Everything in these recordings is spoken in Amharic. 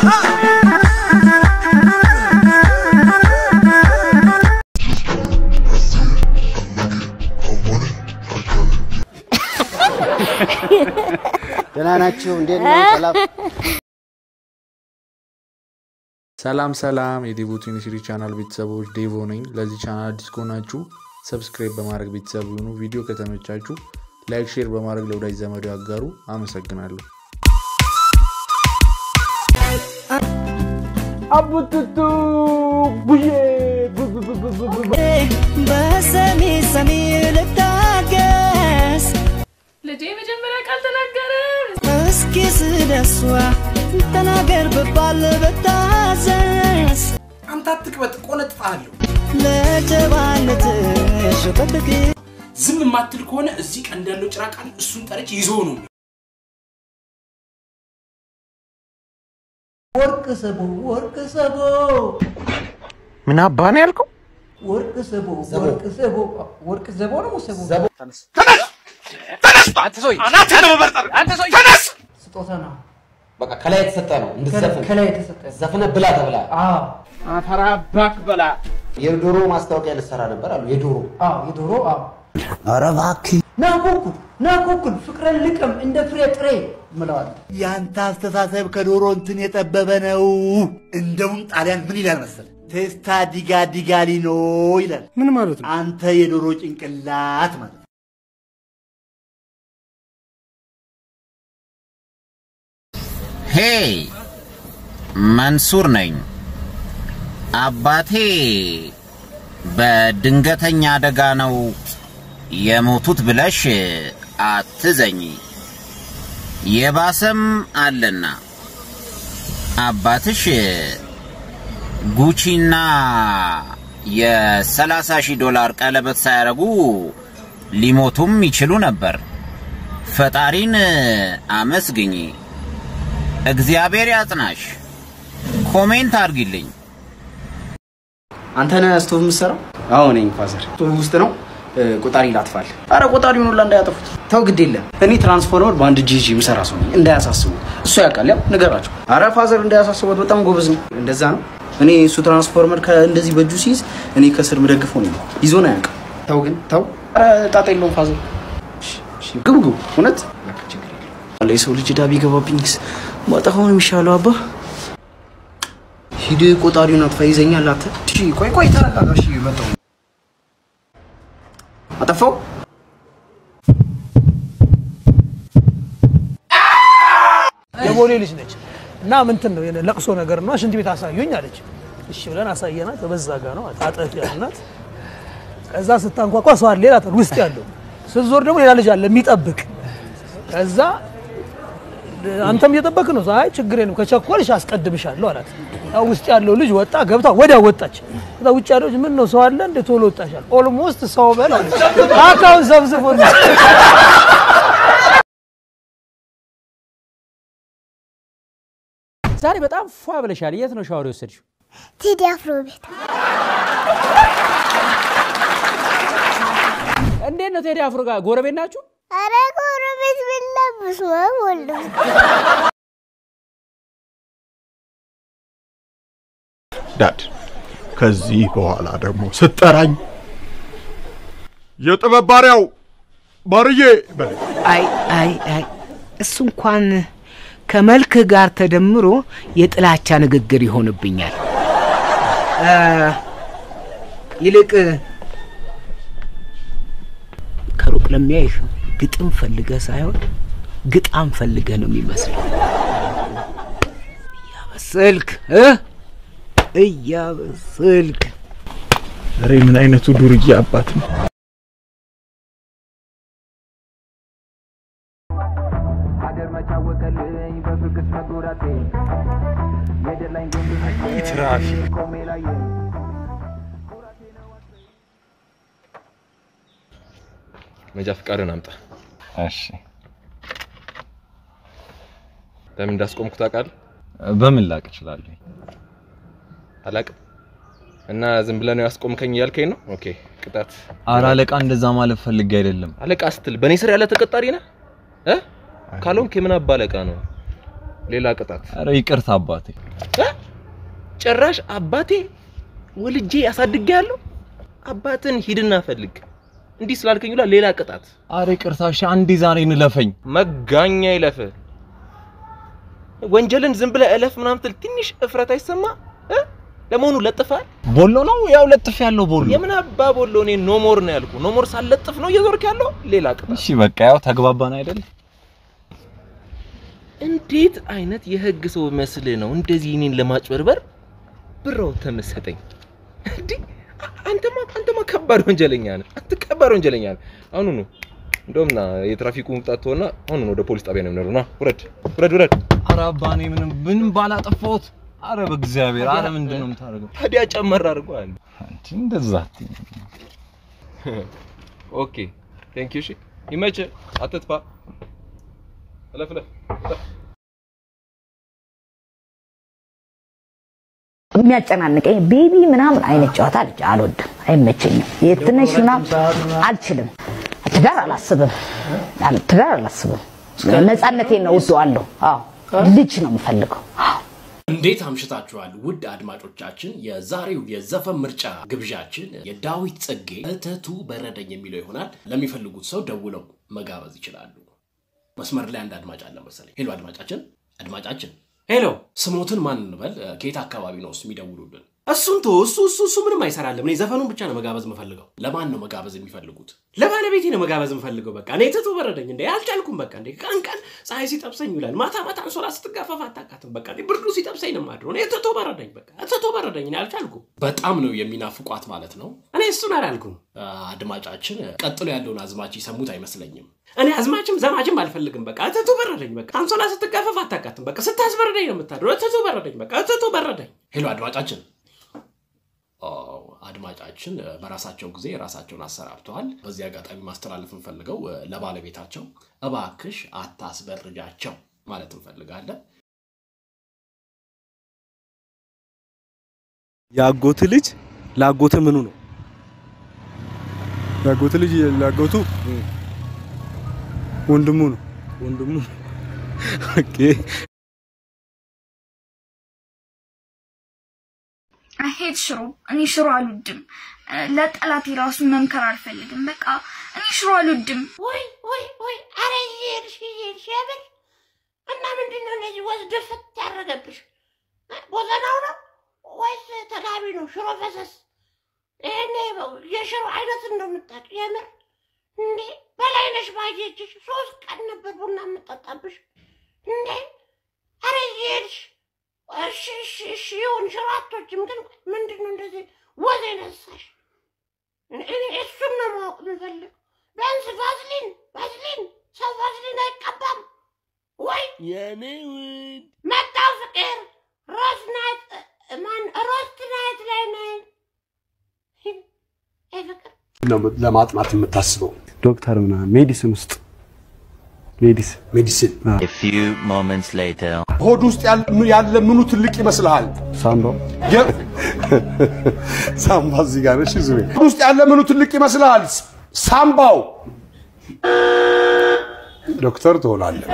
ደህና ናችሁ? እንዴት ነው? ሰላም ሰላም ሰላም የዴቮ ዩኒቨርሲቲ ቻናል ቤተሰቦች ዴቮ ነኝ። ለዚህ ቻናል አዲስ ከሆናችሁ ሰብስክራይብ በማድረግ ቤተሰብ ይሁኑ። ቪዲዮ ከተመቻችሁ ላይክ፣ ሼር በማድረግ ለወዳጅ ዘመዶ ያጋሩ። አመሰግናለሁ። አቡቱቱ ቡዬ በሰሚ ሰሚ ልታገስ ልጄ መጀመሪያ ቃል ተናገረ። እስኪ ስለሷ ተናገር ብባል ብታዘዝ አንተ አትቅበጥ፣ ቆነጥፋለሁ። ለጀባነትሽ ጠብቅ ዝም የማትል ከሆነ እዚህ ቀንድ ያለው ጭራቃን እሱን ጠረች ይዞ ነው ወርቅ ስቡ ወርቅ ስቡ ምን አባ ነው ያልከው? ወርቅ ስቡ ወርቅ ስቡ ወርቅ ዘቦ ነው ሙሰቡ ስጦታ ነው በቃ ከላይ የተሰጠ ነው እንድትዘፍን ከላይ የተሰጠ ዘፍነ ብላ ተብላ አዎ አፈራባክ በላ የዶሮ ማስታወቂያ ልሰራ ነበር አሉ የዶሮ አዎ የዶሮ አዎ ኧረ እባክህ ና ኩኩል ና ኩኩል ፍቅርን ልቅም እንደ ፍሬ ጥሬ ምለዋል ያንተ አስተሳሰብ ከዶሮ እንትን የጠበበ ነው። እንደውም ጣሊያን ምን ይላል መሰል ቴስታ ዲጋ ዲጋሊ ነው ይላል። ምን ማለት ነው? አንተ የዶሮ ጭንቅላት ማለት ነው። ሄይ መንሱር ነኝ። አባቴ በድንገተኛ አደጋ ነው የሞቱት ብለሽ አትዘኝ። የባሰም አለና አባትሽ ጉቺና የሰላሳ ሺህ ዶላር ቀለበት ሳያረጉ ሊሞቱም ይችሉ ነበር። ፈጣሪን አመስግኝ። እግዚአብሔር ያጽናሽ። ኮሜንት አድርጊልኝ። አንተ ነህ ስቶቭ የምትሰራው? አዎ ነኝ ፋዘር። ስቶቭ ውስጥ ነው እ፣ ቆጣሪ ላጥፋል። አረ ቆጣሪውን ሁላ እንዳያጠፉት ተው፣ ግድ የለም እኔ ትራንስፎርመር በአንድ ጂጂ የምሰራ ሰው ነኝ። እንዳያሳስቡ እሱ ያውቃል። ያው ንገራቸው። አረ ፋዘር እንዳያሳስቡት፣ በጣም ጎበዝ ነው። እንደዛ ነው። እኔ እሱ ትራንስፎርመር እንደዚህ በእጁ ሲይዝ እኔ ከስር ምደግፈው ነው። ይዞን አያውቅም። ተው ግን ተው። አረ ጣጣ የለውም ፋዘር። እሺ፣ እሺ፣ ግቡ ግቡ። እውነት በቃ ችግር የለም። የሰው ልጅ ዕዳ ቢገባብኝስ ማጠፋው ነው የሚሻለው አባ ሂድ ቆጣሪውን አጥፋ። ይዘኛል አተ እሺ፣ ቆይ ቆይ ተረጋጋ። እሺ መጣሁ። አጠፋው። የቦሌ ልጅ ነች እና ምንትን ነው የሆነ ለቅሶ ነገር ነው ሽንት ቤት አሳዩኝ አለች። እሺ ብለን አሳየናት። በዛ ጋ ነው አጠፍ ያልናት። ከዛ ስታንኳኳ ሰው አለ ሌላ ውስጥ ያለው ስትዞር ደግሞ ሌላ ልጅ አለ የሚጠብቅ። ከዛ አንተም እየጠበቅ ነው። አይ ችግር የለም ከቸኮልሽ አስቀድምሻለሁ አላት። ያው ውስጥ ያለው ልጅ ወጣ፣ ገብታ ወዲያ ወጣች። ከዛ ውጭ ያለው ልጅ ምን ነው ሰው አለ እንደ ቶሎ ወጣሻል? ኦልሞስት ሰው በል አለች። አካውን ሰብስቦ ዛሬ በጣም ፏ ብለሻል። የት ነው ሻወር የወሰድሽው? ቴዲ አፍሮ ቤት እንዴት ነው ቴዲ አፍሮ ጋር ጎረቤት ናችሁ? አረ ጎረቤት ብለብስ ወልድ ዳድ ከዚህ በኋላ ደግሞ ስጠራኝ የጥበብ ባሪያው ባርዬ በለኝ። አይ አይ አይ እሱ እንኳን ከመልክህ ጋር ተደምሮ የጥላቻ ንግግር ይሆንብኛል። አ፣ ይልቅ ከሩቅ ለሚያይህ ግጥም ፈልገህ ሳይሆን ግጣም ፈልገህ ነው የሚመስለው። እያበሰልክ እ እያበሰልክ ኧረ ምን አይነቱ ዱርዬ አባት ነው። ትራፊክ መንጃ ፈቃድን አምጣ። እሺ። ለምን እንዳስቆምኩ ታውቃለህ? በምን ላቅ እችላለሁ? አላቅም። እና ዝም ብለህ ነው ያስቆምከኝ እያልከኝ ነው? ኦኬ፣ ቅጣት። ኧረ አለቃ እንደዛ ማለት ፈልጌ አይደለም። አለቃ ስትል በእኔ ስር ያለ ተቀጣሪ ነህ እ ካልሆንክ የምን አባ አለቃ ነው? ሌላ ቅጣት። ኧረ ይቅርታ አባቴ። እ? ጭራሽ አባቴ ወልጄ አሳድጌ ያለው አባትን ሂድና ፈልግ እንዲህ ስላልከኝ ሁላ ሌላ ቅጣት። አሬ ቅርታሽ አንዴ ዛሬ እንለፈኝ። መጋኛ ይለፍ። ወንጀልን ዝም ብለህ እለፍ ምናምን ትል ትንሽ እፍረት አይሰማ? እ? ለመሆኑ ለጥፋል? ቦሎ ነው ያው ለጥፍ ያለው ቦሎ። የምን አባ ቦሎ? እኔ ኖሞር ነው ያልኩ። ኖሞር ሳለጥፍ ነው እየዞርክ ያለው ሌላ ቅጣት። እሺ በቃ ያው ተግባባን አይደል? እንዴት አይነት የህግ ሰው መስልህ ነው እንደዚህ እኔን ለማጭበርበር ብረው ተመሰጠኝ? እንዴ አንተማ አንተማ ከባድ ወንጀለኛ ነህ። አንተ ከባድ ወንጀለኛ ነህ። አሁኑ ነው እንደውም ና የትራፊኩ ቅጣት ተወና አሁኑ ነው ወደ ፖሊስ ጣቢያ ነው የምንሄደው። ና ውረድ፣ ውረድ፣ ውረድ። ኧረ አባ እኔ ምንም ምንም ባላጠፋሁት። አረ በእግዚአብሔር አረ ምንድን ነው የምታደርገው? ታዲያ ጨመር አድርገዋል። አንቺ እንደዛ አትይኝ። ኦኬ ቴንክ ዩ። እሺ ይመችህ፣ አትጥፋ። እለፍ፣ እለፍ፣ እለፍ። የሚያጨናንቀኝ ቤቢ ምናምን አይነት ጨዋታ ልጅ አልወድም፣ አይመቸኝም። የትንሽ ምናምን አልችልም። ትዳር አላስብም፣ አል- ትዳር አላስብም። ነፃነቴን ነው እወደዋለሁ። አዎ ልጅ ነው የምፈልገው። እንዴት አምሽታችኋል ውድ አድማጮቻችን። የዛሬው የዘፈን ምርጫ ግብዣችን የዳዊት ጽጌ እተቱ በረደኝ የሚለው ይሆናል። ለሚፈልጉት ሰው ደውለው መጋበዝ ይችላሉ። መስመር ላይ አንድ አድማጭ አለ መሰለኝ። ሄሎ አድማጫችን፣ አድማጫችን ሄሎ፣ ስሞትን ማን እንበል? ከየት አካባቢ ነው የሚደውሉልን? እሱን ቶ እሱ እሱ እሱ ምንም አይሰራልም። እኔ ዘፈኑን ብቻ ነው መጋበዝ የምፈልገው። ለማን ነው መጋበዝ የሚፈልጉት? ለባለቤቴ ነው መጋበዝ የምፈልገው። በቃ እኔ ትቶ በረደኝ እንዴ አልቻልኩም። በቃ እንዴ ቀን ቀን ፀሐይ ሲጠብሰኝ ይውላል፣ ማታ ማታ አንሶላ ስትጋፈፍ አታውቃትም። በቃ እኔ ብርዱ ሲጠብሰኝ ነው የማድረው። እኔ ትቶ በረደኝ፣ በቃ ትቶ በረደኝ። እኔ አልቻልኩም። በጣም ነው የሚናፍቋት ማለት ነው። እኔ እሱን አላልኩም። አድማጫችን ቀጥሎ ያለውን አዝማች ይሰሙት አይመስለኝም። እኔ አዝማችም ዘማችም አልፈልግም። በቃ እትቱ በረደኝ። በቃ አንሶላ ስትጋፈፍ አታውቃትም። በቃ ስታስበረደኝ ነው የምታድረው። እትቱ በረደኝ። በቃ እትቱ በረደኝ። ሄሎ አድማጫችን አዎ፣ አድማጫችን እ፣ በራሳቸው ጊዜ ራሳቸውን አሰናብተዋል። በዚህ አጋጣሚ ማስተላለፍ እንፈልገው እ፣ ለባለቤታቸው እባክሽ አታስበርጃቸው ማለት እንፈልጋለን። የአጎት ልጅ ለአጎት ምኑ ነው? የአጎት ልጅ ለአጎቱ ወንድሙ ነው። ወንድሙ ኦኬ። ሄድ ሽሮ እኔ ሽሮ አልወድም። ለጠላቴ ራሱ መምከር አልፈልግም። በቃ እኔ ሽሮ አልወድም። ወይ ወይ ወይ! አረ እየሄድሽ እየሄድሽ የምር እና ምንድን ነው እንደዚህ ወስደ ፍት ያደረገብሽ? ቦዘናው ነው ወይስ ተጋቢ ነው? ሽሮ ፈሰስ ይሄኔ የሽሮ አይነት እንደምታውቅ የምር እንዴ! በላይነሽ ባየችሽ ሶስት ቀን ነበር ቡና የምጠጣብሽ እንዴ! አረ እየሄድሽ እሺ እሺ እሺ ይሁን ሽሮ አትወጂም፣ ግን ምንድን ነው እንደዚህ ወዝ የነሳሽ? እኔ እሱን ነው ማወቅ የምፈልግ። ቢያንስ ቫዝሊን ቫዝሊን ሰው ቫዝሊን አይቀባም ወይ? የኔ ውድ መጣው ፍቅር ሮዝ ናይት ማን ሮስት ናይት ላይ ነኝ። አይ ፍቅር ነው ለማጥናት የምታስበው ዶክተር ምናምን ሜዲሲን ውስጥ ሜዲሲን ሜዲሲን A few moments later. ሆድ ውስጥ ያለ- ያለ ምኑ ትልቅ ይመስልሃል? ሳምባ ሳምባ እዚህ ጋር ነሽ። ዙሪ ሆድ ውስጥ ያለ ምኑ ትልቅ ይመስልሃል? ሳምባው። ዶክተር ትሆናለህ።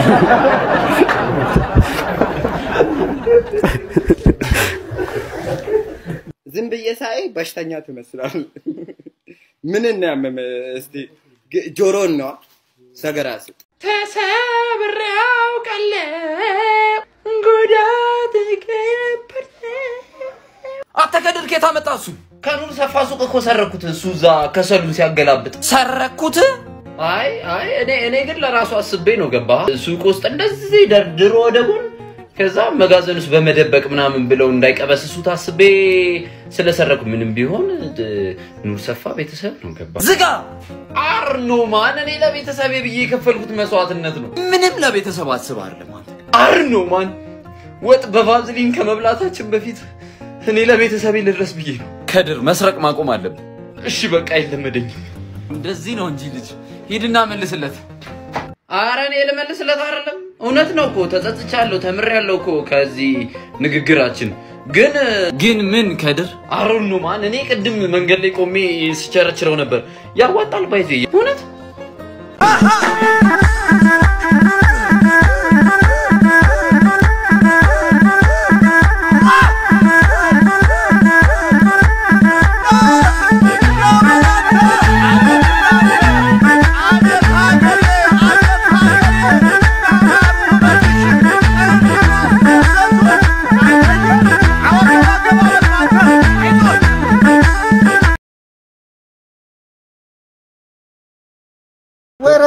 ዝም ብዬ ሳይ በሽተኛ ትመስላል። ምን ነው ያመመ? እስቲ ግ- ጆሮን ነዋ። ሰገራ ስጥ። ተሰብሬ አውቃለሁ ጉዳት ነበር አንተ ከድር ከየት አመጣ እሱ? ከኑር ሰፋ ሱቅ እኮ ሰረኩት። እሱ እዛ ከሰሉን ሲያገላብጥ ሰረኩት። አይ አይ እኔ እኔ ግን ለራሱ አስቤ ነው ገባ ሱቅ ውስጥ እንደዚህ ደርድሮ ወደ ጎን ከዛ መጋዘን ውስጥ በመደበቅ ምናምን ብለው እንዳይቀበስሱት አስቤ ስለሰረኩ ምንም ቢሆን እ፣ ኑር ሰፋ ቤተሰብ ነው ገባ ዝጋ አርኖ ማን እኔ ለቤተሰቤ ብዬ የከፈልኩት መስዋዕትነት ነው። ምንም ለቤተሰብ አስብ አይደለም አንተ አርኖ ማን ወጥ በቫዝሊን ከመብላታችን በፊት እኔ ለቤተሰቤ ልድረስ ብዬ ነው። ከድር መስረቅ ማቆም አለብን። እሺ በቃ አይለመደኝም። እንደዚህ ነው እንጂ ልጅ ሂድና መልስለት። አረ እኔ ልመልስለት አይደለም፣ እውነት ነው እኮ ተጸጽቻለሁ፣ ተምሬያለሁ እኮ ከዚህ ንግግራችን። ግን ግን ምን ከድር አሩኑ ማን እኔ ቅድም መንገድ ላይ ቆሜ ስቸረችረው ነበር። ያዋጣል ባይዜ እውነት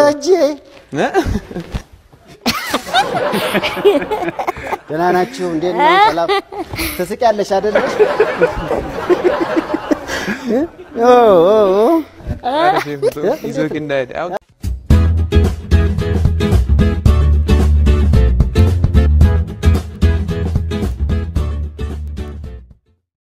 ደረጀ ደህና ናችሁ? እንዴት ነው? ሰላም ትስቂያለሽ አይደለ? ኦ ኦ ኦ ይዞህ እንዳይሄድ አሁን